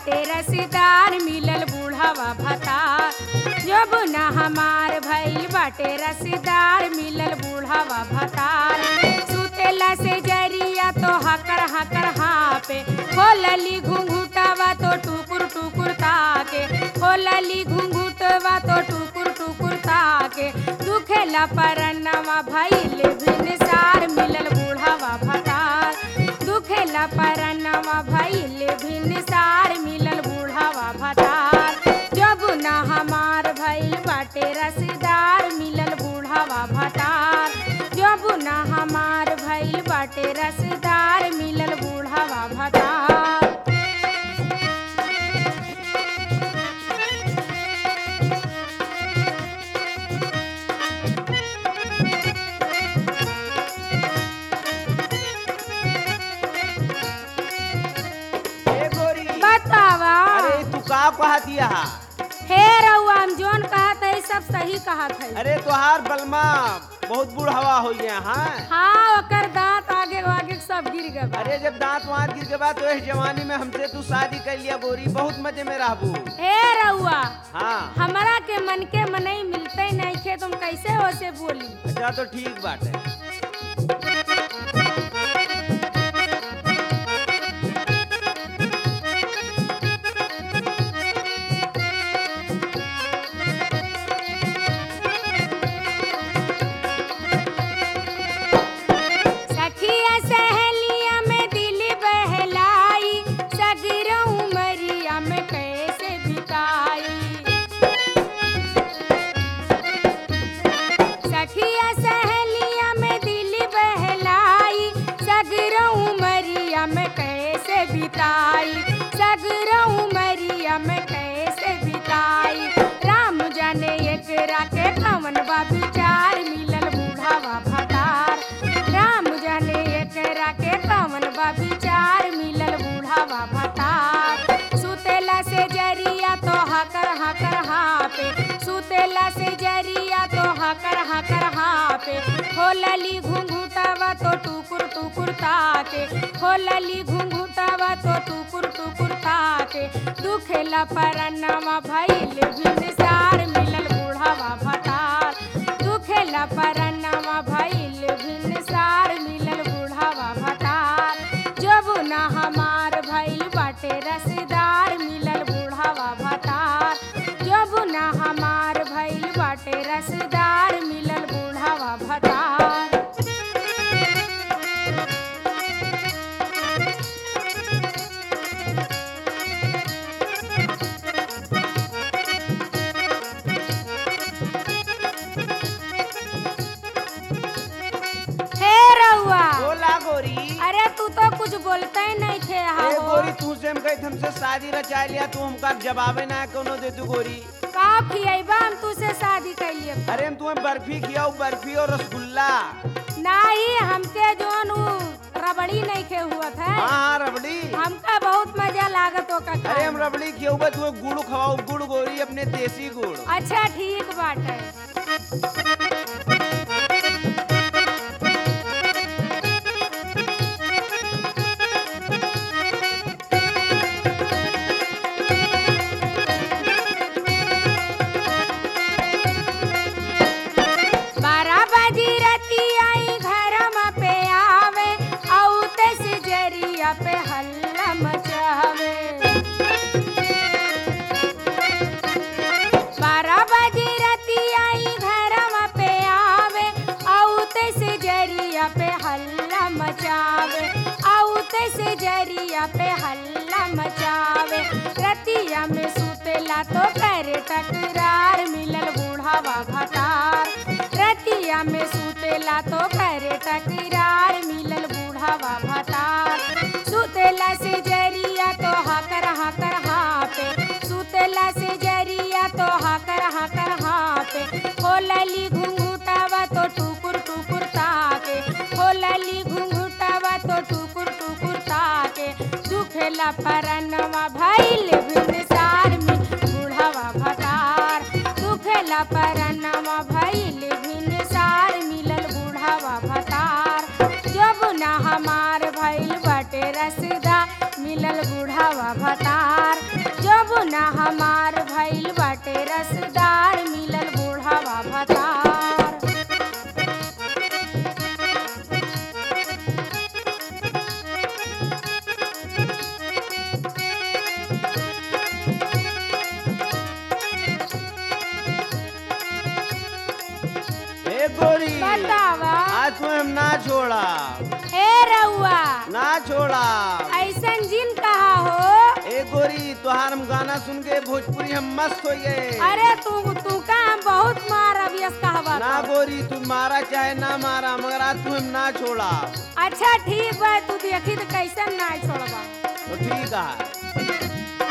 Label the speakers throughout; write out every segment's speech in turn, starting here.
Speaker 1: बाटे रसीदार मिलल बूढ़ावा भता जब ना हमार भइल बाटे रसीदार मिलल बूढ़ावा भतार सुतेला से जरिया तो हकर हकर हापे खोलली घुंघुटावा तो टुकुर टुकुर ताके खोलली घुंघुटवा तो टुकुर टुकुर ताके दुखेला परनवा भइल भिनसार मिलल बूढ़ावा भतार दुखेला परनवा भइल भिनसार मिलल बूढ़ावा भतार जब ना हमार भइल बाटे रसदार मिलल बूढ़ावा भतार जब ना हमार भइल बाटे रसदार मिलल बूढ़ावा भतार
Speaker 2: ए गोरी
Speaker 1: बतावा
Speaker 2: अरे तू का कहा दिया
Speaker 1: हे रउआ हम जोन कहत है सब सही कहत है
Speaker 2: अरे तोहार बलमा बहुत बुढ़ावा हो गया हाँ
Speaker 1: हाँ ओकर दांत आगे आगे सब गिर गए बा।
Speaker 2: अरे जब दांत वांत गिर के बाद तो इस जवानी में हमसे तू शादी कर लिया गोरी बहुत मजे में रहबू
Speaker 1: हे रउआ
Speaker 2: हाँ
Speaker 1: हमरा के मन के मनई मिलते नहीं खे तुम कैसे हो से बोली
Speaker 2: अच्छा तो ठीक बात है
Speaker 1: सखिया सहेलिया में दिल बहलाई सगर उमरिया में कैसे बिताई सखिया सहेलिया में दिल बहलाई सगर उमरिया में कैसे बिताई सगर उमरिया में कैसे बिताई राम जाने एकरा के कवन बा विचार मिलल बूढ़ावा भतार राम जाने एकरा के कवन बा विचार मिलल बूढ़ावा भतार सुतेला से जरिया तो हकर हकर हापे सुतेला से जरिया तो हकर हकर हापे खोलली घुंघुटावा तो टुकुर टुकुर ताके खोलली घुंघुटावा तो टुकुर टुकुर ताके दुखेला परनवा भइल भिनसार मिलल बूढ़ावा भतार दुखेला परनवा भइल भिनसार मिलल बूढ़ावा भतार जब ना हमार भइल बाटे रसदार मिलल बूढ़ावा भतार जब ना हमार भइल बाटे रसदार मिलल बूढ़ावा भतार हे रउआ
Speaker 2: बोला गोरी
Speaker 1: अरे तू तो कुछ बोलते ही नहीं थे
Speaker 2: ए
Speaker 1: हो
Speaker 2: गोरी तू से हम कही हमसे शादी रचा लिया तू हमका जवाबे ना कोनो दे तू गोरी
Speaker 1: का खियबा हम तुझसे शादी कैलिए
Speaker 2: अरे हम तुम्हें बर्फी खियाऊ बर्फी और रसगुल्ला
Speaker 1: नहीं हमके जोन उ रबड़ी नहीं खे हुआ था
Speaker 2: हाँ हाँ रबड़ी
Speaker 1: हमका बहुत मजा लागत ओका
Speaker 2: अरे
Speaker 1: खाए
Speaker 2: हम
Speaker 1: में।
Speaker 2: रबड़ी खियाऊ बा तू गुड़ खवाऊ गुड़ गोरी अपने देसी गुड़
Speaker 1: अच्छा ठीक बाटे बारह बजी रती आई घर पे आवे औते से जरिया पे हल्ला मचावे बारह बजे रती आई घरवा पे आवे औते से जरिया पे हल्ला मचावे औते से जरिया पे हल्ला मचावे रतिया में सुतेला तो करे टकरार मिलल बूढ़ावा भतार रतिया में सुतेला तो करे टकरार मिलल बूढ़ावा भतार सुतेला से जरिया तो हकर हकर हापे सुतेला से जरिया तो हकर हकर हापे खोलली घुंघुटावा तो टुकुर टुकुर ताके खोलली घुंघुटावा तो टुकुर टुकुर ताके दुखेला परनवा भइल भिनसार में बूढ़ावा भतार दुखेला परनवा भइल भिनसार मिलल बूढ़ावा भतार जब ना हमार भइल बटे रसदा मिलल बूढ़ावा भतार
Speaker 2: तू हम ना छोड़ा
Speaker 1: ए रउआ
Speaker 2: ना छोड़ा
Speaker 1: ऐसन जिन कहा हो
Speaker 2: ए गोरी तोहार हम गाना सुन के भोजपुरी हम मस्त हो गए
Speaker 1: अरे तू तू का हम बहुत मार अभियस कहवा
Speaker 2: ना गोरी तू मारा चाहे ना मारा मगर आज तू हम ना छोड़ा
Speaker 1: अच्छा ठीक बा तू देखी तो कैसन ना छोड़बा
Speaker 2: तो ठीक है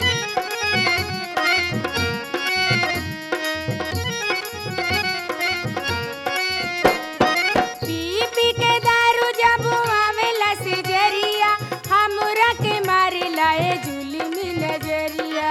Speaker 1: पी पी के दारू जब आवेला से जरिया हमरा के मारे लाए जुलमी नजरिया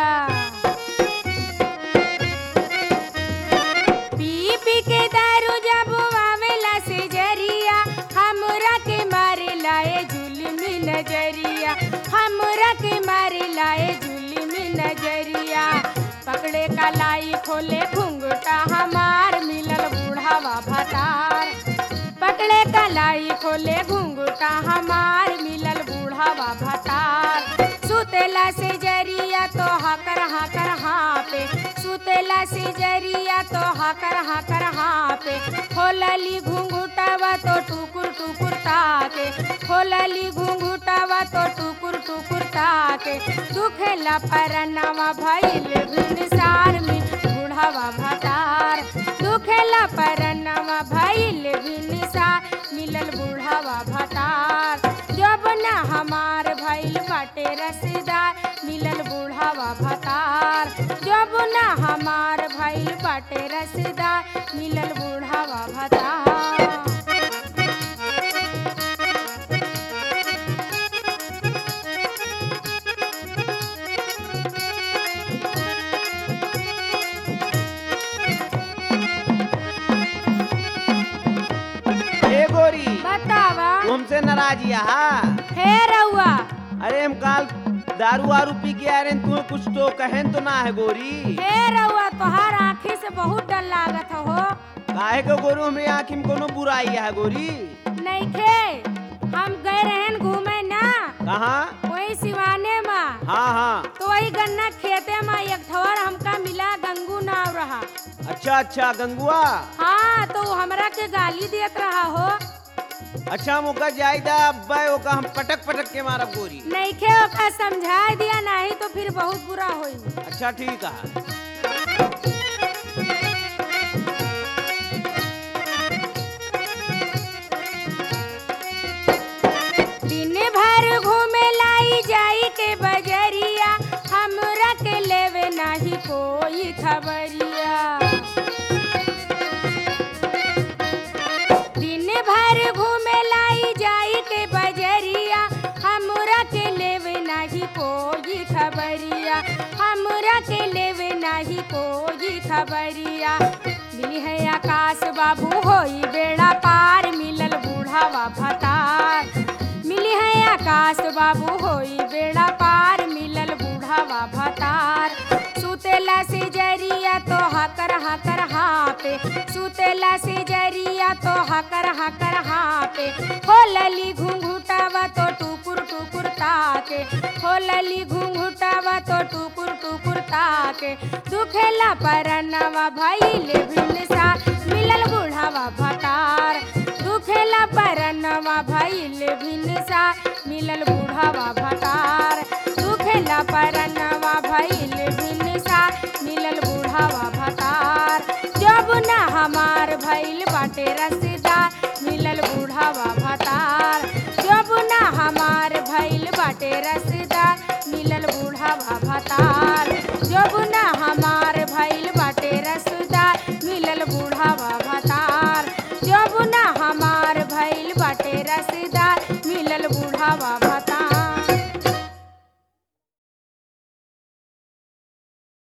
Speaker 1: पी पी के दारू जब आवेला से जरिया हमरा के मारे लाए जुलमी नजरिया हमरा के मारे लाए जुलमी नजरिया पकड़े कलाई खोले घुंघटा हमार मिलल बूढ़ावा भतार पकड़े कलाई खोले घुंघटा हमार मिलल बूढ़ावा भतार सुतेला से जरिया तो हकर हकर हाँ पे सुतेला से जरिया तो हकर हकर हाँ पे खोलली घुंघुटावा तो टुकुर टुकुर ताके खोलली घुंघुटावा तो टुकुर टुकुर ताके दुखेला परनवा भइल भिनसार में बूढ़ावा भतार दुखेला परनवा भइल भिनसार मिलल बूढ़ावा भतार जब ना हमार भइल बाटे रसदार मिलल बूढ़ावा भतार जब ना हमार भइल बाटे रसदार मिलल बूढ़ावा भतार
Speaker 2: ए गोरी
Speaker 1: बतावा
Speaker 2: तू हमसे नाराजिया हा
Speaker 1: हे रउआ
Speaker 2: अरे हम काल दारू वारू पी के आ रहे हैं, तुम्हें कुछ तो कहें तो ना है गोरी
Speaker 1: हे रउआ तोहार आँखी से बहुत डर लागत हो
Speaker 2: काहे को गोरू हमारी आँखी में कोनो बुराई है गोरी
Speaker 1: नइखे हम गए रहन घूमे ना
Speaker 2: कहाँ
Speaker 1: वही सिवाने में
Speaker 2: हाँ हाँ
Speaker 1: तो वही गन्ना खेते में एक ठवर हमका मिला गंगू नाव रहा
Speaker 2: अच्छा अच्छा गंगुआ
Speaker 1: हाँ तो वो हमरा के गाली देत रहा हो
Speaker 2: अच्छा मौका जायदा अब्बा ओका हम पटक पटक के मारब गोरी
Speaker 1: नइखे ओका समझा दिया नहीं तो फिर बहुत बुरा होई
Speaker 2: अच्छा ठीक है
Speaker 1: दिन भर घूमे लाई जाई के बजरिया हमरा के लेवे नहीं कोई खबरिया दिन भर घूमे लाई जाई के बजरिया हमरा के लेवे नहीं कोई खबरिया हमरा के लेवे नहीं कोई खबरिया मिली है आकाश बाबू होई बेड़ा पार मिलल बूढ़ावा भतार मिली है आकाश बाबू होई बेड़ा पार मिलल बूढ़ावा भतार सुतेला से जरिया तो हकर हकर हाँ पे सुतेला से जरिया तो हकर हकर हाँ पे खोलली घुंघुटावा तो टुकुर टुकुर ताके खोलली घुंघुटावा तो टुकुर टुकुर ताके दुखेला परनवा भइले भिनसा मिलल बूढ़ावा भतार दुखेला परनवा भइले भिनसा मिलल बूढ़ावा भतार दुखेला परनवा भइले भिनसा मिलल बूढ़ावा भतार जब ना हमार भइल बाटे रसदार मिलल बूढ़ावा भतार जब ना हमार भइल बाटे रसदार मिलल बूढ़ावा भतार